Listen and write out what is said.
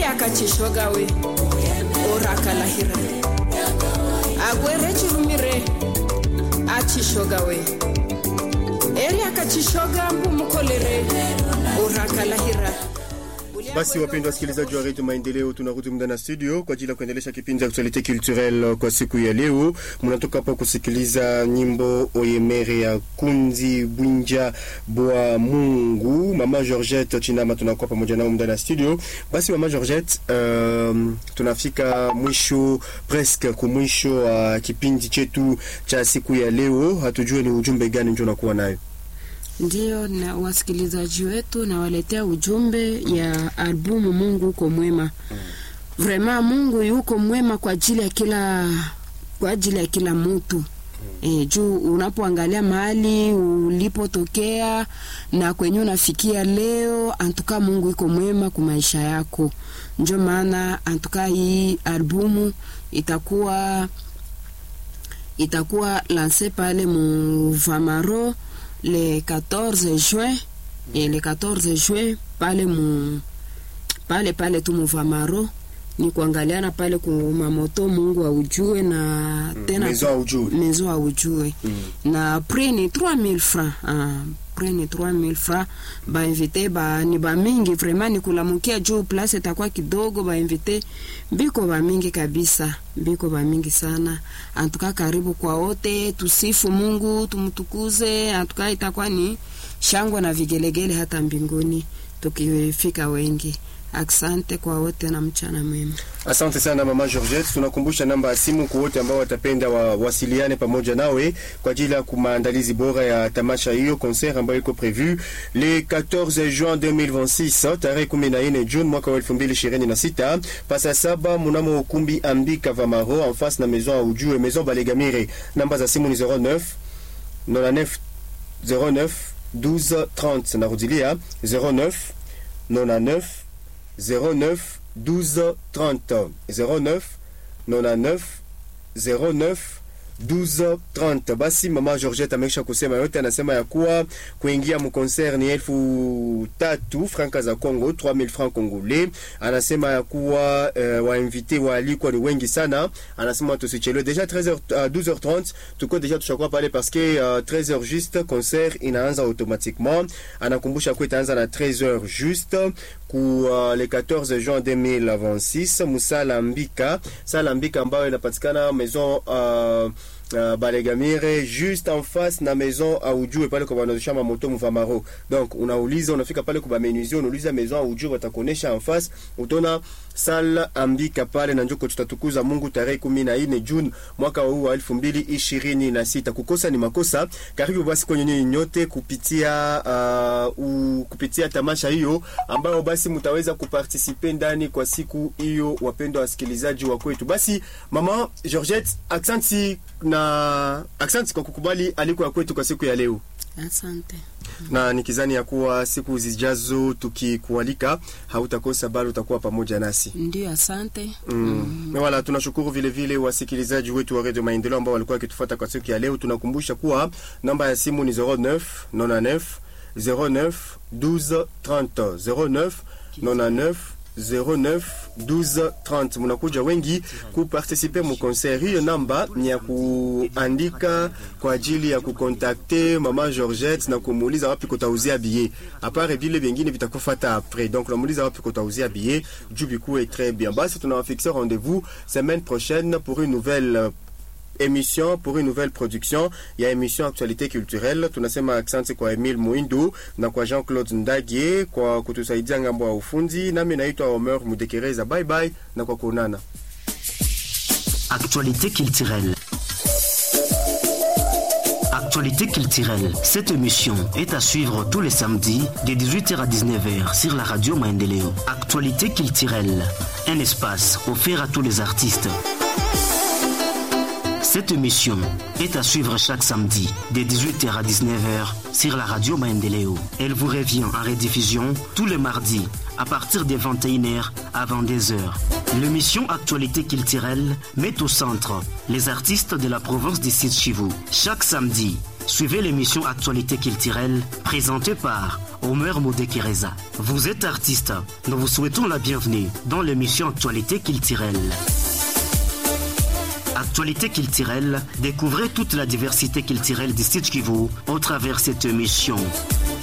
akachishogawe orakalahira agwere chirumire achishogawe eri akachishoga mbumukolere orakalahira Basi wapendwa wasikilizaji wa redio Maendeleo, tunarudi muda na studio kwa ajili ya kuendelesha kipindi cha actualite culturelle kwa siku ya leo. Mnatoka hapa kusikiliza nyimbo Oyemere ya Kunzi Bwinja Bwa Mungu. Mama Georgette Chinama tunakuwa pamoja nao muda na studio. Basi mama Georgette, um, tunafika mwisho presque kumwisho wa uh, kipindi chetu cha siku ya leo. Hatujue ni ujumbe gani ndio nakuwa nayo Ndiyo, na wasikilizaji wetu nawaletea ujumbe ya albumu Mungu uko mwema. Vrema Mungu yuko mwema kwa ajili ya kila kwa ajili ya kila mtu. E, juu unapoangalia mahali ulipotokea na kwenye unafikia leo, antuka Mungu iko mwema kwa maisha yako. Ndio maana antuka hii albumu itakuwa itakuwa lanse pale mu Vamaro le 14 juin et le 14 juin pale mu pale pale tu muvamaro ni kuangaliana pale kumamoto Mungu aujue na tena Maison aujue. maison aujue na prix ni 3000 francs ah, prix ni 3000 francs bainvite ba ni bamingi vraiment ni kulamukia juu place itakuwa kidogo bainvite biko bamingi kabisa biko bamingi sana antuka karibu kwa wote tusifu Mungu tumtukuze antuka itakuwa ni shangwe na vigelegele hata mbinguni tukifika wengi Asante kwa wote na mchana mwema. Asante sana mama Georgette, tunakumbusha namba ya simu kwa wote ambao watapenda wawasiliane pamoja nawe kwa ajili ya maandalizi bora ya tamasha hiyo concert ambayo iko prevu le 14 juin 2026 tarehe 14 June mwaka wa 2026 pasa saba mnamo ukumbi Ambika Vamaro en face na maison ya ujue maison Balegamire. Namba za simu ni 09 99 09 12 30 narudilia 09 99 09 12 30 09 99 09 12 30. Basi mama Georgette amekisha kusema yote, anasema ya kuwa kuingia mkoncert ni elfu tatu franka za Congo, 3000 francs congolais. Anasema ya kuwa uh, wainvite waalikwa ni wengi sana. Anasema tusichelewe, deja 13h uh, 12h30 tuko deja tushakuwa pale parce que uh, 13h juste concert inaanza automatiquement. Anakumbusha kuwa itaanza na 13h juste ku uh, le 14 juin 2026 musala mbika sala mbika ambayo inapatikana maison uh, Uh, Balegamire juste en face na maison aujue pale kwa wanaosha mamoto mvamaro. Donc unauliza unafika pale kwa menuisier unauliza maison aujue watakuonesha en face utaona sala ambika pale na njoko tutatukuza Mungu tarehe 14 June mwaka huu wa 2026. Kukosa ni makosa. Karibu basi kwenye nyinyi nyote kupitia uh, u, kupitia tamasha hiyo ambayo basi mtaweza kupartisipe ndani kwa siku hiyo, wapendwa wasikilizaji wa kwetu. Basi mama Georgette, aksanti na aksanti kwa kukubali aliko ya kwetu kwa siku ya leo. Asante. Na nikizani ya kuwa siku zijazo tukikualika hautakosa bali utakuwa pamoja nasi. Ndio, asante. Mm. Wala tunashukuru vile vile wasikilizaji wetu wa Radio Maendeleo ambao walikuwa wakitufuata kwa siku ya leo. Tunakumbusha kuwa namba ya simu ni 09 99 09 12 30 09 99 09 12 30. Munakuja wengi kupartisipe mu concert. Hiyo namba ni ya kuandika kwa ajili ya kukontakte mama Georgette na kumuuliza wapi kutauzia billet. Apare vile vingine vitakufata après. Donc unamuuliza wapi kutauzia billet, juu bikuwe très bien. Basi tunawafixe rendez-vous semaine prochaine pour une nouvelle émission pour une nouvelle production ya émission actualité culturelle. Tunasema asante kwa Emile Muindu na kwa Jean-Claude Ndagie kwa kutusaidia ngambo ya ufundi. Nami naitwa Omer Mudekereza. Bye bye na kwa kuonana. Actualité culturelle. Actualité culturelle. Cette émission est à suivre tous les samedis de 18h à 19h sur la radio Maendeleo. Actualité culturelle. Un espace offert à tous les artistes. Cette émission est à suivre chaque samedi de 18h à 19h sur la radio Maendeleo. Elle vous revient en rediffusion tous les mardis à partir de 21h à 22h. L'émission Actualité culturelle met au centre les artistes de la province du Sud Chivu. Chaque samedi, suivez l'émission Actualité culturelle présentée par Omer Modekereza. Vous êtes artiste, nous vous souhaitons la bienvenue dans l'émission Actualité culturelle. Actualité culturelle, découvrez toute la diversité culturelle du site Kivu au travers cette émission.